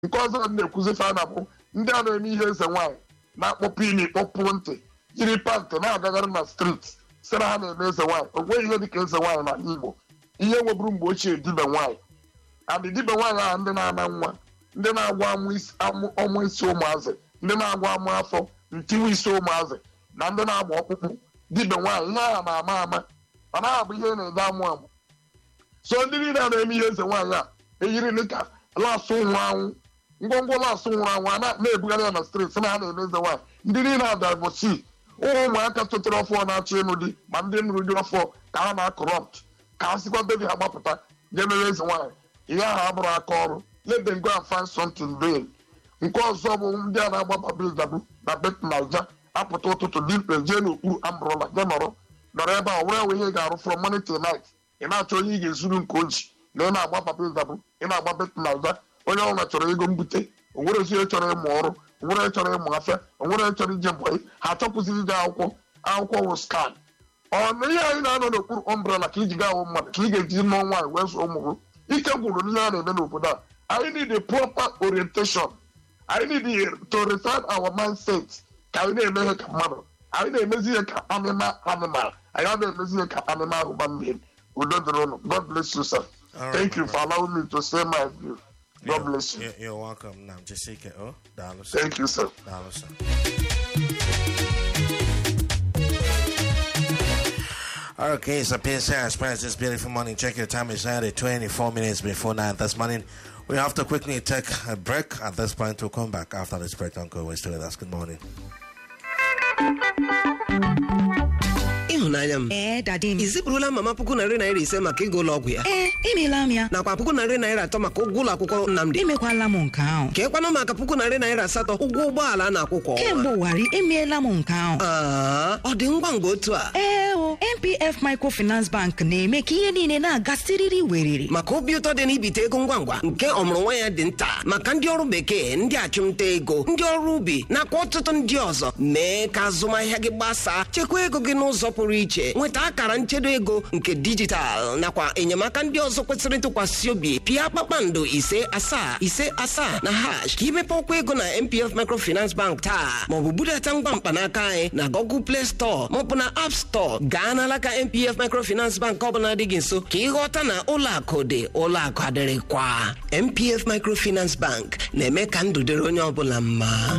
nke ọzọ na-ekwuzi fa na bụ ndị a na-eme ihe eze nwaanyị na-akpọpụ ili kpọpụ ntị jiri pantị na-agagharị na streeti si na ha na-eme eze nwaanyị o nweghị ihe dịka eze nwaanyị n'ala Igbo ihe nweburu mgbe ochie dibe nwaanyị adị dibe nwaanyị ahụ ndị na-ana nwa ndị na-agwa ọmụ isi ụmụazị ndị na-agwa amụ afọ ntiwe isi ụmụazị na ndị na-agba ọkpụkpụ dibe nwaanyị ihe ahụ na-ama ama ọ na-abụ ihe na-ede amụ amụ so ndị niile a na-eme ihe eze nwaanyị a eyiri dịka lasụ nwụrụ anwụ ngwongwo lasụ nwụrụ anwụ a na-ebugharị ya na steeti na ha na-eme eze nwaanyị ndị niile a davosi ụmụ ụmụaka tụtụrụ ọfọ na-achọ ịnụ di ma ndị nụrụ di ọfọ ka ha na-akọrọpt ka ha sikwa bebi ha gbapụta ga-emere eze nwaanyị ihe ahụ abụrụ aka ọrụ let them go and find something doing nke ọzọ bụ ndị a na-agbaba bildabu na bet naija apụta ụtụtụ dimkpe jee n'okpuru ambrọla je nọrọ nọrọ ebe a were enwe ihe ga-arụ from morning till night ị na-achọ onye ị ga-ezuru nke oji na ị na-agba bildabu ị na-agba bet naija onye ọbụla chọrọ ego mbute onwere ezi chọrọ ịmụ ọrụ onwere chọrọ ịmụ afịa onwere chọrọ ije mbọyị ha achọpụzighị ije akwụkwọ akwụkwọ wụ skan ọnụ ihe anyị na-anọ n'okpuru ọmbrela ka iji gaa awụ mmadụ ka ị ga-eji nụọ nwaanyị wee zụọ ụmụ gị ike gwụrụ n'ihe a na-eme n'obodo a anyị need a proper orientation anyị need to refine our mindset ka anyị na-eme ihe ka mmadụ anyị na-emezi ihe ka animal animal anyị a na-emezi ihe ka animal human being udo dịrị ụnụ god bless you sir All thank right, you my for allowing me to say my view god bless you You're, you're welcome, Nam Jessica. Oh, Dalo, sir. thank you sir Dalo, sir. Okay, so PSA Express this beautiful morning. Check your time. It's now 24 minutes before 9 this morning. We have to quickly take a break. At this point, we'll come back after this break. Don't go away. Stay with us. Good morning. ịhụnanya m Ee, dadi m. i zipụrụla mama puku narị naira ise maka ego ụlọ ọgwụ ya Ee, emeela m ya. nakwa puku narị naira atọ maka ụgwọ ụlọ akwụkwọ Nnamdi Emekwala m nke ahụ. ka ekwanụ maka puku narị naira asatọ ụgwọ ụgbọala a na-akwụ kwa ọnwa Kemgbe ụwarị, emeela m nke ahụ. Aa, ọ dị ngwa ngwa otu a Ee o, MPF Microfinance Bank na-eme ka ihe niile na-aga siriri weriri. maka obi ụtọ dị n'ibite ego ngwa ngwa nke ọmụrụ nwa ya dị nta maka ndị ọrụ bekee ndị achụmnta ego ndị ọrụ ubi nakwa ọtụtụ ndị ọzọ mee ka azụmahịa gị gbasaa chekwa ego gị n'ụzọ pụrụ iche nweta akara nchedo ego nke dijitalụ nakwa enyemaka ndị ọzọ kwesịrị ntụkwasị obi pịa kpakpando ise asaa ise asaa na hash ka imepe ọkwa ego na mpf microfinance bank taa maọbụ budata ngwa mkpanaka anyị na google play store maọbụ na app store gaa n'alaka mpf microfinance bank ọbụla dị gị nso ka ịghọta na ụlọ akụ dị ụlọ akụ adịrịkwa mpf microfinance bank na-eme ka ndụ dịrị onye ọbụla mma